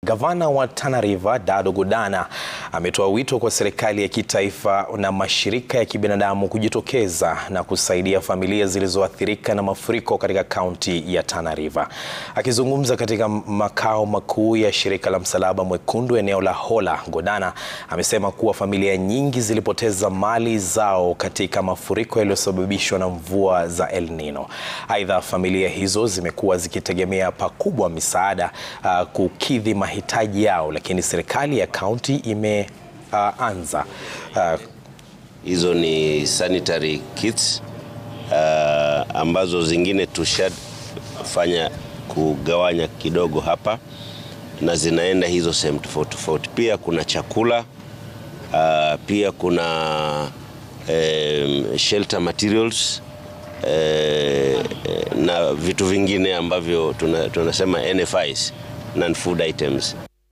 Gavana wa Tana River Dado Godana ametoa wito kwa serikali ya kitaifa na mashirika ya kibinadamu kujitokeza na kusaidia familia zilizoathirika na mafuriko katika kaunti ya Tana River. Akizungumza katika makao makuu ya shirika la Msalaba Mwekundu eneo la Hola, Godana amesema kuwa familia nyingi zilipoteza mali zao katika mafuriko yaliyosababishwa na mvua za El Nino. Aidha, familia hizo zimekuwa zikitegemea pakubwa misaada uh, kukidhi mahitaji yao, lakini serikali ya kaunti imeanza uh, hizo uh, ni sanitary kits uh, ambazo zingine tushafanya kugawanya kidogo hapa na zinaenda hizo sehemu tofauti tofauti. Pia kuna chakula uh, pia kuna um, shelter materials uh, na vitu vingine ambavyo tunasema NFIs non food items.